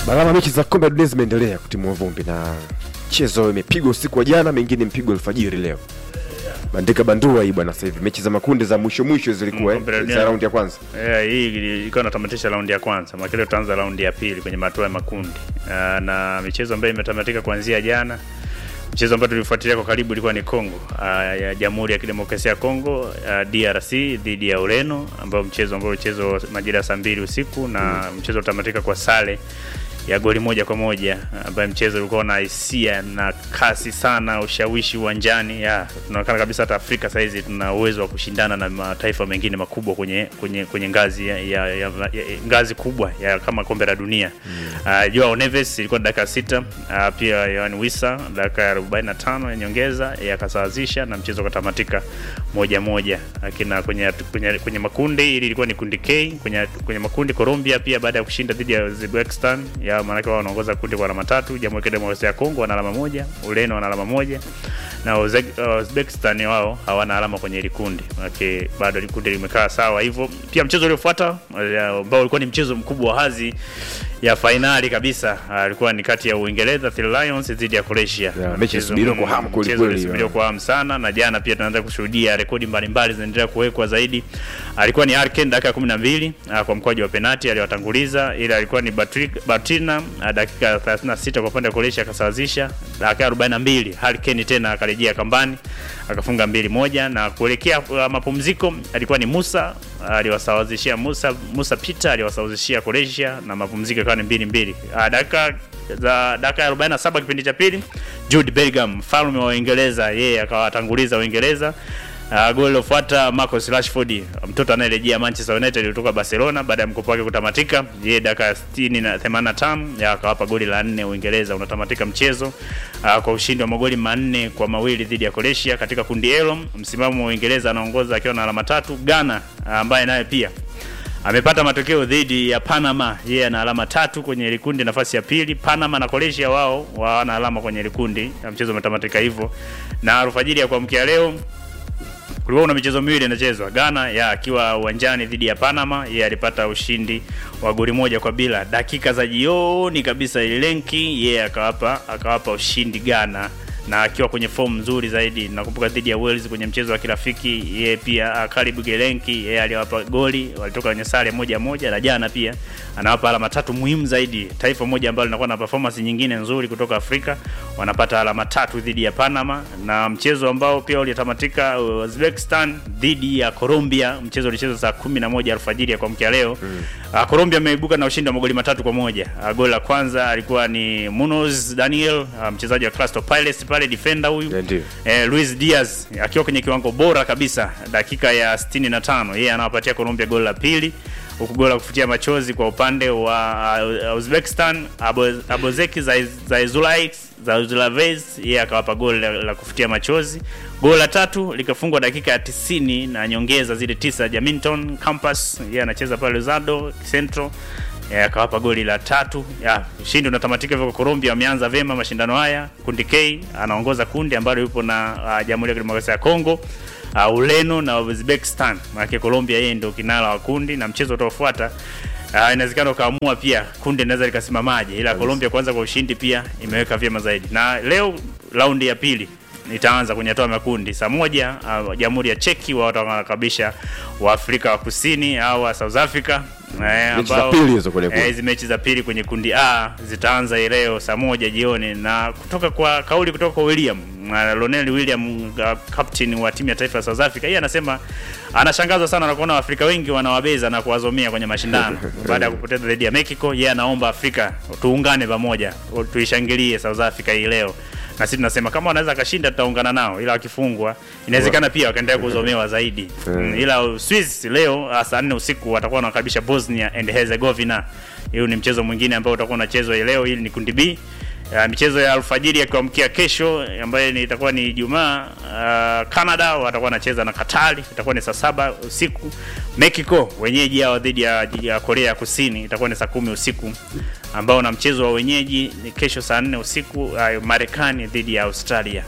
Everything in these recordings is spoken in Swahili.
Balama, mechi za kombe la dunia zimeendelea kutimua vumbi na mchezo imepigwa usiku wa jana, mengine mpigwa alfajiri leo. Bandika bandua hii bwana, sasa hivi mechi za makundi za mwisho mwisho zilikuwa Mm, kombe la eh, dunia. za raundi ya kwanza. Yeah, hii ilikuwa inatamatisha raundi ya kwanza, makile tutaanza raundi ya pili kwenye matua ya makundi uh, na michezo ambayo imetamatika kuanzia jana. Mchezo ambao tulifuatilia kwa karibu ilikuwa ni Kongo uh, ya Jamhuri ya Kidemokrasia ya Kongo uh, DRC dhidi ya Ureno, ambao mchezo ambao ulichezwa majira ya saa mbili usiku na mchezo utamatika kwa sare ya goli moja kwa moja ambaye mchezo ulikuwa na hisia na kasi sana, ushawishi uwanjani. Ya, tunaonekana kabisa hata Afrika sasa hizi tuna uwezo wa kushindana na mataifa mengine makubwa kwenye kwenye kwenye ngazi ya, ya, ya, ya ngazi kubwa ya kama kombe la dunia. Uh, Joao Neves ilikuwa dakika sita, uh, pia Yohan Wissa dakika ya 45 ya nyongeza yakasawazisha na mchezo ukatamatika moja moja. Lakini kwenye, kwenye kwenye makundi ili ilikuwa ni kundi K kwenye kwenye makundi Colombia pia baada ya kushinda dhidi ya Uzbekistan ya maanake wao wanaongoza kundi kwa alama tatu. Jamhuri ya Kidemokrasia ya Kongo wana alama moja, Ureno wana alama moja na Uzbek- Uzbekistan wao hawana alama kwenye hili kundi, maanake bado hili kundi limekaa sawa hivyo. Pia mchezo uliofuata eh, ambao ulikuwa ni mchezo mkubwa wa hadhi ya fainali kabisa alikuwa ni kati ya Uingereza The Lions dhidi ya Croatia. Yeah, mechi Mchezo ilisubiriwa kwa mgumu, hamu kweli mchezo kweli, ulisubiriwa yeah. kwa hamu sana, na jana pia tunaanza kushuhudia rekodi mbalimbali zinaendelea kuwekwa zaidi. Alikuwa ni Harken dakika ya 12 ah, kwa mkwaju wa penati aliwatanguliza, ila alikuwa ni Batri- Batina ah, dakika ya 36 kwa upande wa Croatia akasawazisha, dakika ya 42 Harken tena akarejea kambani akafunga mbili moja, na kuelekea ah, mapumziko alikuwa ni Musa aliwasawazishia Musa Musa Peter aliwasawazishia Croatia na mapumziko ikawa ni mbili mbili. Ah, dakika za dakika ya 47 kipindi cha pili Jude Bellingham mfalme wa Uingereza yeye akawatanguliza Uingereza. Uh, goli lilofuata Marcus Rashford mtoto anayerejea Manchester United kutoka Barcelona baada ya mkopo wake kutamatika, yeye dakika ya 60 na 85 ya akawapa goli la nne Uingereza. Unatamatika mchezo uh, kwa ushindi wa magoli manne kwa mawili dhidi ya Croatia katika kundi L. Msimamo wa Uingereza anaongoza akiwa na alama tatu. Ghana ah, ambaye naye pia amepata matokeo dhidi ya Panama, yeye ana alama tatu kwenye ile kundi, nafasi ya pili. Panama na Croatia wao wana alama kwenye ile kundi, na mchezo umetamatika hivyo. Na alfajiri ya kuamkia leo kulikuwa kuna michezo miwili inachezwa. Ghana ya akiwa uwanjani dhidi ya Panama, yeye alipata ushindi wa goli moja kwa bila dakika za jioni kabisa. Ilenki yeye akawapa akawapa ushindi Ghana na akiwa kwenye fomu nzuri zaidi. Nakumbuka dhidi ya Wales kwenye mchezo wa kirafiki, yeye pia ah, Karibu Gelenki yeye aliwapa goli, walitoka kwenye sare moja moja, na jana pia anawapa alama tatu muhimu zaidi. Taifa moja ambalo linakuwa na performance nyingine nzuri kutoka Afrika wanapata alama tatu dhidi ya Panama, na mchezo ambao pia ulitamatika uh, Uzbekistan dhidi ya Colombia. Mchezo ulichezwa saa kumi na moja alfajiri ya kuamkia leo mm. Uh, Colombia ameibuka na ushindi wa magoli matatu kwa moja. Uh, goli la kwanza alikuwa ni Munoz Daniel, uh, mchezaji wa Crystal Palace pale, defender huyu Yeah, ndio. eh, Luis Diaz akiwa kwenye kiwango bora kabisa, dakika ya 65 yeye anawapatia Colombia goli la pili, huku goli la kufutia machozi kwa upande wa uh, Uzbekistan Abo- Abozeki Zaizulai Zaizulavez yeye akawapa goli la, la kufutia machozi. Goli la tatu likafungwa dakika ya 90 na nyongeza zile tisa, Jaminton Campus yeye anacheza pale Luzado Central Eh, akawapa goli la tatu. Ya, ushindi unatamatika hivyo kwa Colombia wameanza vema mashindano haya. Kundi K anaongoza kundi ambalo yupo na uh, Jamhuri ya Kidemokrasia ya Kongo, uh, Ureno na Uzbekistan. Maana Colombia yeye ndio kinara wa kundi na mchezo utaofuata Uh, inawezekana ukaamua pia kundi linaweza likasimamaje, ila Colombia kwanza kwa ushindi pia imeweka vyema zaidi. Na leo raundi ya pili itaanza kwenye hatua ya makundi saa moja. Uh, Jamhuri ya Cheki wao watawakaribisha wa Afrika wa Kusini au wa South Africa eh, Mechi za ambao- pili hizo kwenye kundi. eh, hizi mechi za pili kwenye kundi A zitaanza hii leo saa moja jioni, na kutoka kwa kauli kutoka kwa William uh, Lonel William uh, captain wa timu ya taifa ya South Africa, yeye anasema anashangazwa sana na kuona Waafrika wengi wanawabeza na kuwazomea kwenye mashindano baada ya kupoteza dhidi ya Mexico. Yeye anaomba Afrika tuungane pamoja, tuishangilie South Africa hii leo na sisi tunasema kama wanaweza kashinda tutaungana nao, ila wakifungwa inawezekana pia wakaendelea kuzomewa zaidi. Mm, ila Swiss leo ah, saa 4 usiku watakuwa wanakaribisha Bosnia and Herzegovina. Hiyo ni mchezo mwingine ambao utakuwa unachezwa hii leo. Hili ni kundi B. Uh, michezo ya alfajiri ya kuamkia kesho ambayo ni itakuwa ni Ijumaa. Uh, Canada watakuwa wanacheza na Katari, itakuwa ni saa saba usiku. Mexico wenyeji hao dhidi ya, ya Korea Kusini itakuwa ni saa kumi usiku, ambao na mchezo wa wenyeji ni kesho saa nne usiku. Uh, Marekani dhidi ya Australia.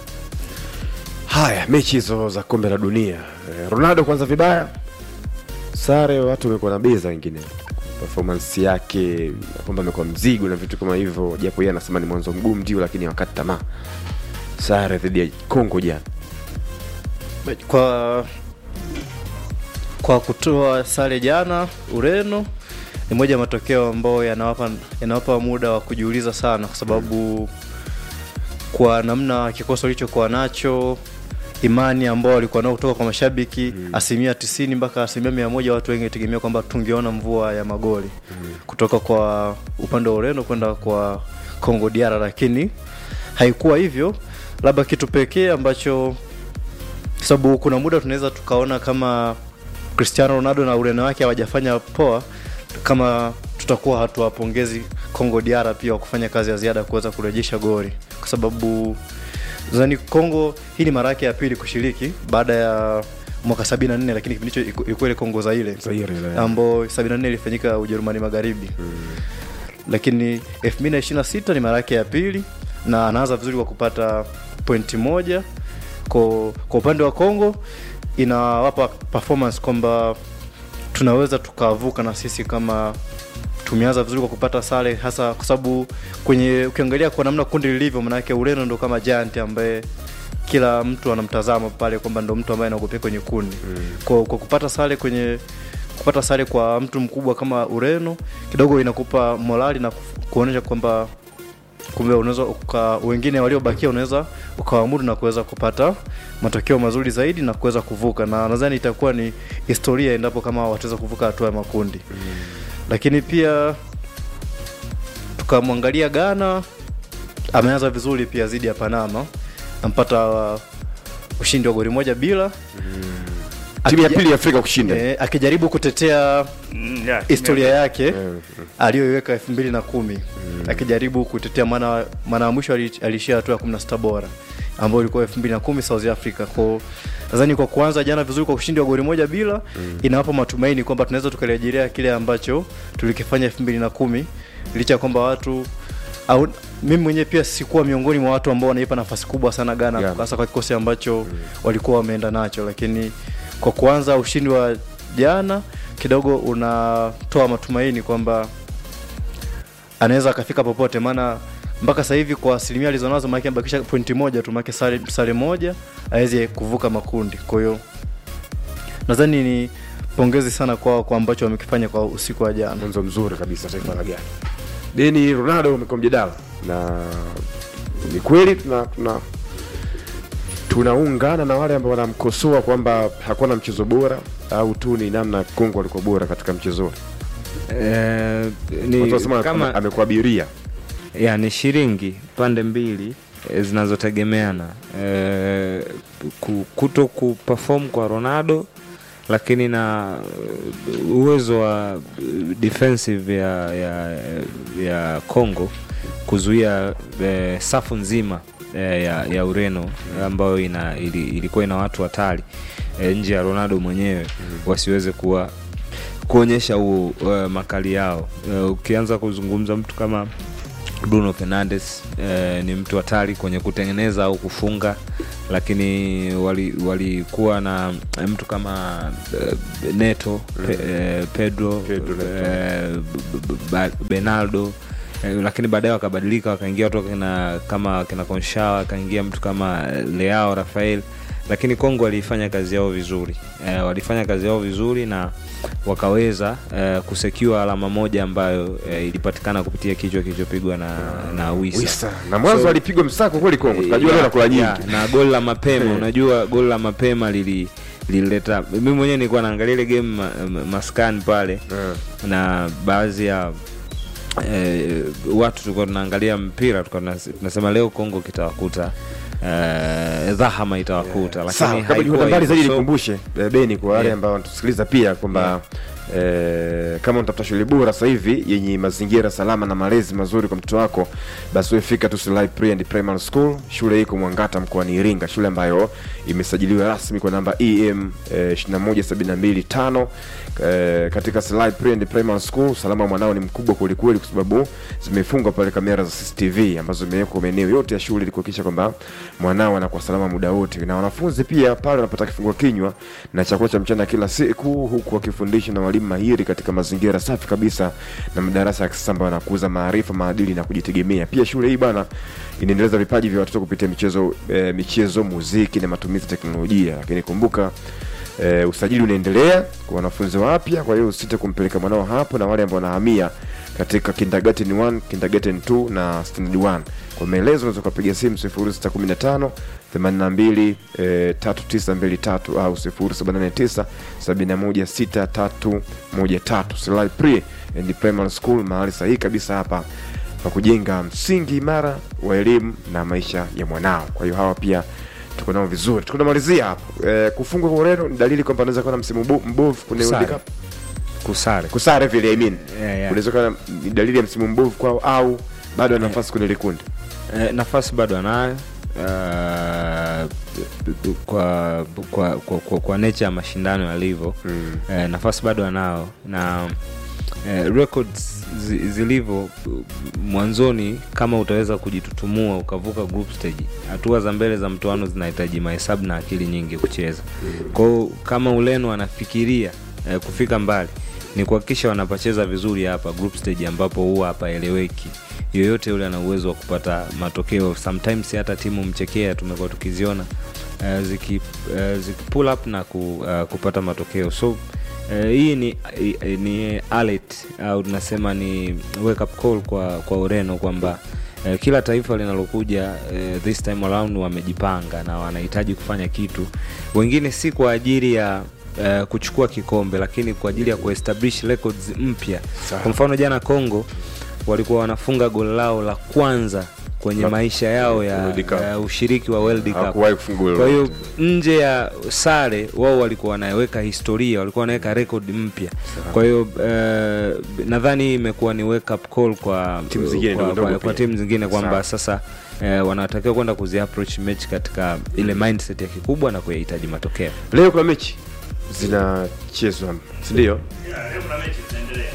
Haya, mechi hizo za kombe la dunia. Eh, Ronaldo kwanza vibaya, sare watu wamekuwa na beza wengine performance yake kwamba amekuwa mzigo na vitu kama hivyo japo yeye anasema ni mwanzo mgumu ndio lakini wakati tamaa sare dhidi ya Kongo jana kwa kwa kutoa sare jana Ureno ni moja ya matokeo ambayo yanawapa yanawapa muda wa kujiuliza sana, kwa sababu kwa namna kikosi walichokuwa nacho, imani ambao walikuwa nao kutoka kwa mashabiki mm. asilimia tisini mpaka asilimia mia moja watu wengi tegemea kwamba tungeona mvua ya magoli mm. kutoka kwa upande wa Ureno kwenda kwa Congo DR, lakini haikuwa hivyo. Labda kitu pekee ambacho sababu kuna muda tunaweza tukaona kama Cristiano Ronaldo na Ureno wake hawajafanya poa, kama tutakuwa hatuwapongezi Congo DR pia wa kufanya kazi ya ziada kuweza kurejesha goli, kwa sababu zani Congo hii ni mara yake ya pili kushiriki baada ya mwaka 74 lakini kipindi hicho iku- ilikuwa ile Kongo Zaire Zaire ile. ambayo 74 ilifanyika Ujerumani Magharibi lakini 2026 ni mara yake ya pili na anaanza vizuri kwa kupata pointi moja kwa, kwa upande wa Kongo inawapa performance kwamba tunaweza tukavuka na sisi kama tumeanza vizuri kwa kupata sare hasa kwa sababu kwenye ukiangalia kwa namna kundi lilivyo manake Ureno ndo kama giant ambaye kila mtu anamtazama pale kwamba ndo mtu ambaye anaogopea kwenye kundi mm. kwa, kwa kupata sare kwenye kupata sare kwa mtu mkubwa kama Ureno kidogo inakupa morali na kuf- kuonyesha kwamba kumbe unaweza uka, wengine waliobakia unaweza ukawamudu na kuweza kupata matokeo mazuri zaidi na kuweza kuvuka, na nadhani itakuwa ni historia endapo kama wataweza kuvuka hatua ya makundi mm. Lakini pia tukamwangalia Ghana, ameanza vizuri pia dhidi ya Panama, ampata uh, ushindi wa goli moja bila timu ya Akija- pili ya Afrika kushinda eh, akijaribu kutetea Mm, yeah, historia yake Eh, aliyoiweka elfu mbili na kumi akijaribu kutetea maana maana ya mwisho ali- aliishia hatua ya kumi na sita bora ambayo ilikuwa elfu mbili na kumi South Africa. Kwa nadhani kwa kuanza jana vizuri kwa ushindi wa goli moja bila inawapa matumaini kwamba tunaweza tukarejelea kile ambacho tulikifanya elfu mbili na kumi licha ya kwamba watu au mimi mwenyewe pia sikuwa miongoni mwa watu ambao wanaipa nafasi kubwa sana Ghana Ghana. hasa kwa kikosi ambacho walikuwa wameenda nacho, lakini kwa kuanza ushindi wa jana kidogo unatoa matumaini kwamba anaweza akafika popote, maana mpaka sasa hivi kwa asilimia alizonazo, maana ambakisha pointi moja tu, maana sare, sare moja aweze kuvuka makundi. Kwa hiyo nadhani ni pongezi sana kwao kwa ambacho wamekifanya kwa usiku wa jana. mwanzo mzuri kabisa taifa la Ghana. Deni Ronaldo amekuwa mjadala na ni kweli tuna, tuna tunaungana na wale ambao wanamkosoa kwamba hakuwa na mchezo bora au tu ni namna Kongo alikuwa bora katika mchezo ule. Eh, Watu ni wanasema kama amekuwa abiria. ya ni shilingi pande mbili eh, zinazotegemeana eh, ku- kuto kuperform kwa Ronaldo lakini na eh, uwezo wa eh, defensive ya ya ya Congo kuzuia eh, safu nzima eh, ya, ya Ureno ambayo ina, ili, ilikuwa ina watu hatari eh, nje ya Ronaldo mwenyewe wasiweze kuwa kuonyesha huo uh, makali yao uh, ukianza kuzungumza mtu kama Bruno Fernandes uh, ni mtu hatari kwenye kutengeneza au kufunga lakini walikuwa wali walikuwa na mtu kama uh, Neto pe, uh, Pedro, Pedro Neto. uh, B- B- Ba- Benaldo Eh, lakini baadaye wakabadilika wakaingia watu kina, kama kina Konshawa akaingia mtu kama Leao Rafael lakini Kongo walifanya kazi yao vizuri eh, walifanya kazi yao vizuri na wakaweza eh, kusekiwa alama moja ambayo eh, ilipatikana kupitia kichwa kilichopigwa na, na Wisa, Wisa. Na mwanzo So- alipigwa msako kweli Kongo. Tukajua Ya, leo nakula nyingi. ya, na goli la mapema Eh. unajua goli la mapema lili lilileta mimi mwenyewe nilikuwa naangalia ile game ma, ma, maskani pale Eh. na baadhi ya eh, watu tulikuwa tunaangalia mpira tulikuwa tunas- tunasema leo Kongo kitawakuta eh, dhahama itawakuta Sawa, lakini kabla haikuwa tukwenda mbali hivyo. zaidi So, nikumbushe eh, Beni kwa wale Yeah. ambao wanatusikiliza pia kwamba eh, kama unatafuta shule bora sasa hivi yenye mazingira salama na malezi mazuri kwa mtoto wako, basi wewe fika tu Silai Pre and Primary School. Shule iko Mwangata mkoani Iringa, shule ambayo imesajiliwa rasmi kwa namba EM eh, 21725 eh, katika Silai Pre and Primary School. Usalama wa mwanao ni mkubwa kwelikweli, kwa sababu zimefungwa pale kamera za CCTV ambazo zimewekwa maeneo yote ya shule ili kuhakikisha kwamba mwanao anakuwa salama muda wote, na wanafunzi pia pale wanapata kifungua kinywa na chakula cha mchana kila siku, huku wakifundishwa na walimu walimu mahiri katika mazingira safi kabisa na madarasa ya kisasa ambayo yanakuza maarifa, maadili na kujitegemea. Pia shule hii bwana inaendeleza vipaji vya watoto kupitia michezo, eh, michezo, muziki na matumizi ya teknolojia. Lakini kumbuka eh, usajili unaendelea kwa wanafunzi wapya, kwa hiyo usite kumpeleka mwanao hapo, na wale ambao wanahamia katika kindergarten 1, kindergarten 2 na standard 1. Kwa maelezo unaweza kupiga simu 0615 82 eh, 3923 au 0789 716313. Silai Pre and Primary School, mahali sahihi kabisa hapa pa kujenga msingi imara wa elimu na maisha ya mwanao. Kwa hiyo hawa pia tuko nao vizuri. Tukunamalizia hapo eh, kufungwa kwa Ureno ni dalili kwamba anaweza kuwa na msimu mbo- mbovu kwenye Kusare. World Cup. kusare Kusare vile I mean. Yeah, yeah. Unaweza kuwa ni dalili ya msimu mbovu kwao au bado ana nafasi kwenye likundi. Eh, nafasi bado anayo uh, kwa, kwa, kwa, kwa, kwa nature ya mashindano yalivyo Mm. eh, nafasi bado anao na eh, records zi- zilivyo mwanzoni kama utaweza kujitutumua ukavuka group stage hatua za mbele za mtoano zinahitaji mahesabu na akili nyingi kucheza kwao kama uleno anafikiria eh, kufika mbali ni kuhakikisha wanapacheza vizuri hapa group stage ambapo huwa hapaeleweki yoyote yule ana uwezo wa kupata matokeo sometimes hata timu mchekea tumekuwa tukiziona uh, ziki, uh, ziki pull up na ku, uh, kupata matokeo so Uh, hii ni, i- ni alert au tunasema ni wake up call kwa, kwa Ureno kwamba uh, kila taifa linalokuja uh, this time around wamejipanga na wanahitaji kufanya kitu, wengine si kwa ajili ya uh, kuchukua kikombe, lakini kwa ajili ya kuestablish records mpya. Kwa mfano jana Congo walikuwa wanafunga goli lao la kwanza kwenye La- maisha yao ya, World Cup. ya ushiriki wa World Cup. Hawakuwahi kufunga goli Kwa hiyo lolote. nje ya sare wao walikuwa wanaweka historia, walikuwa wanaweka rekodi mpya. Kwa hiyo eh, nadhani hii imekuwa ni wake up call kwa Timu zingine kwa, ndogo kwa, ndogo kwa pia. timu zingine kwamba Sawa. sasa eh, wanatakiwa kwenda kuzi approach mechi katika ile mindset ya kikubwa na kuyahitaji matokeo. Leo kuna mechi zinachezwa, si ndio? leo kuna mechi zinaendelea.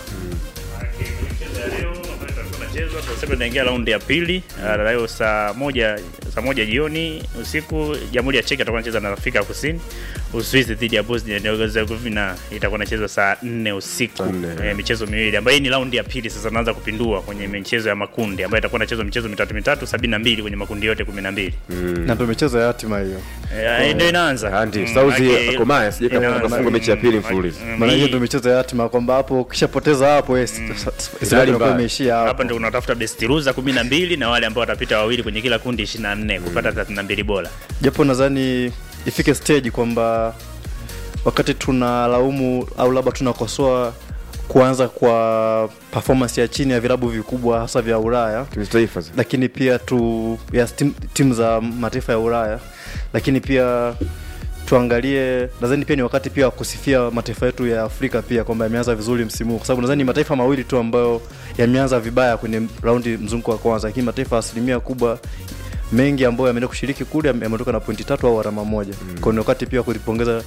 Maanake kwenye mchezo ya leo ambayo itakuwa inachezwa, tunasema tunaingia raundi ya pili Ah, leo saa moja saa moja jioni usiku, Jamhuri ya Czech atakuwa anacheza na Afrika Kusini, Uswizi dhidi ya Bosnia and Herzegovina itakuwa inachezwa saa nne usiku. Saa nne. Eh, michezo miwili ambayo hii ni raundi ya pili. Sasa tunaanza kupindua kwenye michezo ya makundi ambayo itakuwa inachezwa michezo mitatu mitatu, sabini na mbili kwenye makundi yote kumi na mbili. na ndo michezo ya hatima hiyo Eh, ndio inaanza. Ah, ndio. Mm, Saudi maanake- akomaya, sije kama inaanza. wanafunga mechi ya pili Mm, mfululizo. mm, maana hiyo hii- ndo michezo ya hatima kwamba hapo ukishapoteza hapo yes, Hali inakuwa mbaya. imeishia hapa hapo ndio unatafuta best loser 12 na wale ambao watapita wawili kwenye kila kundi 24 kupata 32 bora. japo nadhani ifike stage kwamba wakati tunalaumu au labda tunakosoa kuanza kwa performance ya chini ya vilabu vikubwa hasa vya Ulaya Timu za taifa zi- lakini pia tu ya tim- timu za mataifa ya Ulaya, lakini pia tuangalie, nadhani pia ni wakati pia wa kusifia mataifa yetu ya Afrika pia kwamba yameanza vizuri msimu huu, kwa sababu nadhani ni mataifa mawili tu ambayo yameanza vibaya kwenye raundi mzunguko wa kwanza, lakini mataifa asilimia kubwa mengi ambayo yameenda kushiriki kule yame- yametoka na pointi tatu au alama moja. Mm. Kwa ni wakati pia wa kulipongeza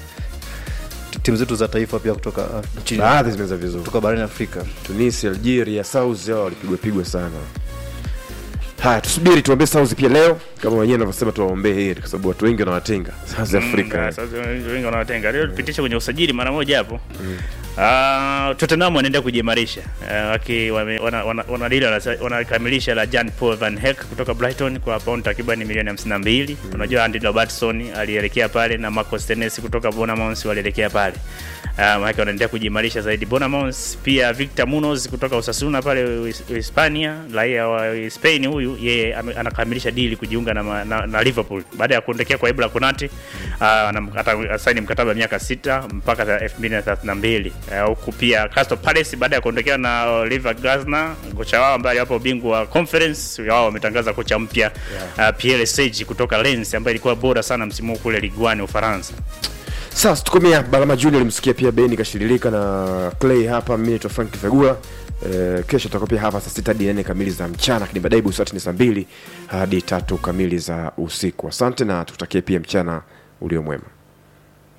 t- timu zetu za taifa pia kutoka uh, nchini baadhi zimeanza vizuri. kutoka barani Afrika. Tunisia, Algeria, South hao walipigwa pigwa sana. Haya, tusubiri tuombee South pia leo, kama wenyewe wanavyosema tuwaombee heri, kwa sababu watu wengi wanawatenga South Mm, Africa. sasa wengi wanawatenga. Leo tupitishe kwenye usajili mara moja hapo. Ah, Tottenham wanaenda kujiimarisha. Ah, waki wame- wana- wana- wanadili wanasa- wanakamilisha la Jan Paul Van Heck kutoka Brighton kwa pound takriban milioni 52. Unajua Andy Robertson alielekea pale na Marcos Senesi kutoka Bournemouth walielekea pale. Uh, maana wanaendelea kujiimarisha zaidi. Bournemouth pia Victor Munoz kutoka Osasuna pale Uhis- Hispania, raia wa Spain huyu yeye ame- anakamilisha dili kujiunga na, ma- na, na Liverpool baada ya kuondokea kwa Ibra Konate uh, atasaini mkataba wa miaka sita mpaka 2032 uh, huku pia Crystal Palace baada ya kuondokea na Oliver Glasner kocha wao ambaye aliwapa ubingwa wa conference wao wametangaza kocha mpya uh, Pierre Sage kutoka Lens ambaye ilikuwa bora sana msimu huu kule Ligue 1 Ufaransa. Sasa tukomea Balama Junior alimsikia pia Beni kashirilika na Clay hapa, mimi naitwa Frank Fegula. Eh, kesho tutakuwa pia hapa saa sita hadi nane kamili za mchana, lakini baadaye busati ni saa mbili hadi tatu kamili za usiku. Asante na tukutakie pia mchana ulio mwema.